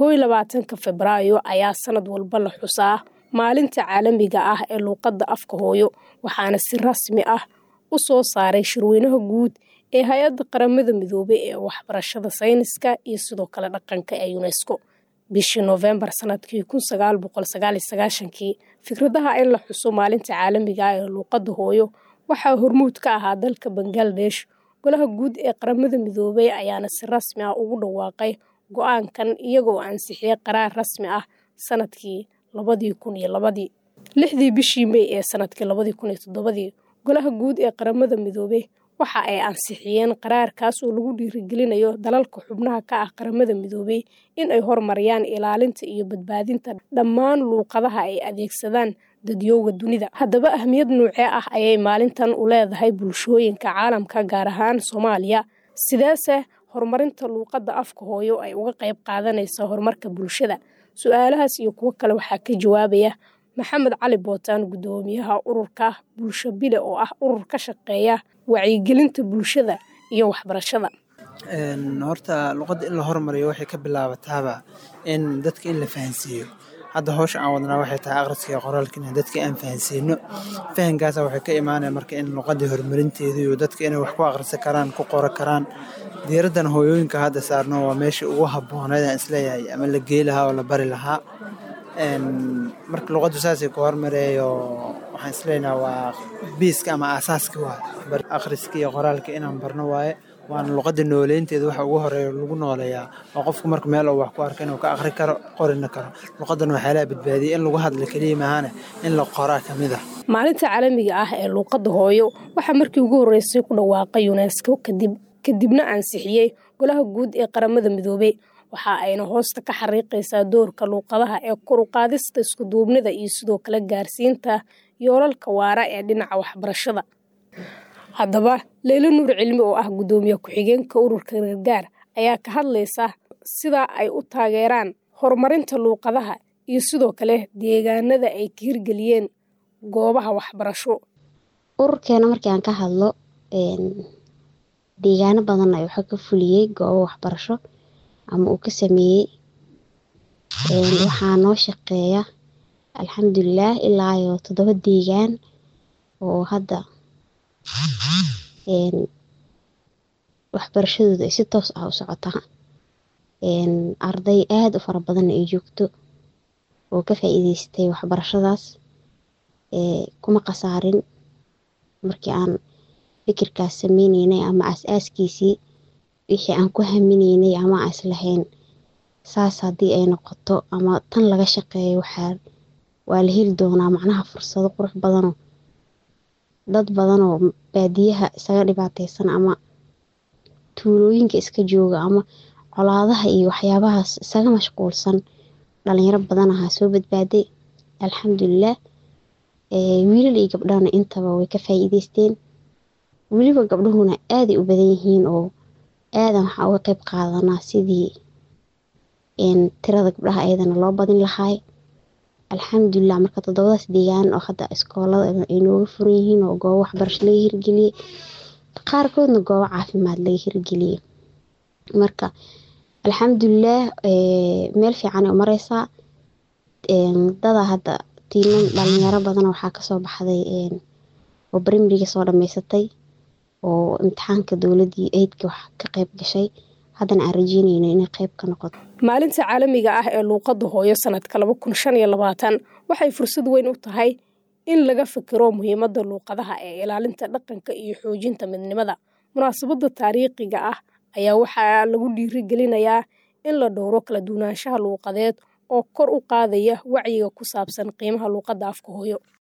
koow iyo labaatanka febraayo ayaa sanad walba la xusaa maalinta caalamiga ah ee luuqadda afka hooyo waxaana si rasmi ah u soo saaray shirweynaha guud ee hay-adda qaramada midoobay ee waxbarashada sayniska iyo sidoo kale dhaqanka ee unesco bishii noofembar sanadkii kun sagaal boqol sagaal iyo sagaashankii fikradaha in la xuso maalinta caalamiga ah ee luuqadda hooyo waxaa hormuud ka ahaa dalka bangaladesh golaha guud ee qaramada midoobay ayaana si rasmi ah ugu dhawaaqay go-aankan iyagoo ansixiyey qaraar rasmi ah sanadkii labadii kun iyo labadii lixdii bishii mey ee sanadkii labadii kun iyo toddobadii golaha guud ee qaramada midoobey waxa ay ansixiyeen qaraarkaas oo lagu dhiirigelinayo dalalka xubnaha ka ah qaramada midoobey in ay horumariyaan ilaalinta iyo badbaadinta dhammaan luuqadaha ay adeegsadaan dadyowga dunida haddaba ahmiyad nuucee ah ayay maalintan u leedahay bulshooyinka caalamka gaar ahaan soomaaliya sideese horumarinta luuqadda afka hooyo ay uga qayb qaadanaysa horumarka bulshada su-aalahaas iyo kuwo kale waxaa ka jawaabaya maxamed cali bootaan guddoomiyaha ururka bulsho bile oo ah urur ka shaqeeya wacyigelinta bulshada iyo waxbarashada horta luqadda in la hormariyo waxay ka bilaabataaba in dadka in la fahansiiyo hadda howsha aan wadnaa waxay tahay akhriska iyo qoraalka in dadka aan fahansiino fahankaasa waxay ka imaanaya marka in luqadii horumarinteedu iyo dadka inay wax ku akhrisan karaan ku qoro karaan diiraddan hooyooyinka hadda saarno waa meeshii ugu habbooneed aan isleeyahay ama la gey lahaa oo la bari lahaa marka luqaddu saasay ku hormareeyo waxaan isleeyahay waa biiska ama aasaaska waa akhriska iyo qoraalka inaan barno waaye waana luqadda nooleynteeda waxa ugu horeeya lagu nooleeyaa oo qofku marka meel uu wax ku arka inuu ka akhri karo qorina karo luqaddan waxaa laha badbaadiyay in lagu hadla keliya maahane in la qoraa ka mid ah maalinta caalamiga ah ee luuqadda hooyo waxaa markii ugu horreysay ku dhawaaqay unesco kadib kadibna ansixiyey golaha guud ee qaramada midoobey waxa ayna hoosta ka xariiqaysaa doorka luuqadaha ee kor u qaadista iskuduubnida iyo sidoo kale gaarsiinta yoolalka waara ee dhinaca waxbarashada haddaba leylo nuur cilmi oo ah guddoomiye ku-xigeenka ururka gargaar ayaa ka hadlaysa sida ay u taageeraan horumarinta luuqadaha iyo sidoo kale deegaanada ay ka hirgeliyeen goobaha waxbarasho ururkeena markii aan ka hadlo deegaano badan ay waxa ka fuliyey goobo waxbarasho ama uu ka sameeyey waxaa noo shaqeeya alxamdulilaah ilaa iyo toddoba deegaan oo hadda waxbarashadooda ay si toos ah u socotaa arday aada u fara badanna ay joogto oo ka faa-iideystay waxbarashadaas kuma khasaarin markii aan fikirkaas sameyneynay ama as-aaskiisii wixii aan ku haminaynay ama aan islahayn saas haddii ay noqoto ama tan laga shaqeeyo waxaa waa la heli doonaa macnaha fursado qurux badanoo dad badanoo baadiyaha isaga dhibaateysan ama tuulooyinka iska jooga ama colaadaha iyo waxyaabahaas isaga mashquulsan dhalinyaro badan ahaa soo badbaaday alxamdulilaah wiilal iyo gabdhahana intaba way ka faa-iideysteen weliba gabdhuhuna aaday u badan yihiin oo aadan waxaa uga qeyb qaadanaa sidii tirada gabdhaha ayadana loo badin lahaay alxamdulilah marka toddobadaas deegaan oo hadda iskoolada ay nooga furan yihiin oo goobo waxbarasho laga hirgeliyey qaarkoodna goobo caafimaad laga hirgeliyey marka alxamdulilaah meel fiican ay u mareysaa dada hadda tiiman dhalinyaro badan waxaa kasoo baxday oo brimriga soo dhameysatay oo imtixaanka dowladii eydka wax ka qeyb gashay haddana aan rajeynayno inay qeyb ka noqoto maalinta caalamiga ah ee luuqadda hooyo sanadka laba kun shan iyo labaatan waxay fursad weyn u tahay in laga fikiro muhiimadda luuqadaha ee ilaalinta dhaqanka iyo xoojinta midnimada munaasabadda taariikhiga ah ayaa waxaa lagu dhiirigelinayaa in la dhowro kala duwanaanshaha luuqadeed oo kor u qaadaya wacyiga ku saabsan qiimaha luuqadda afka hooyo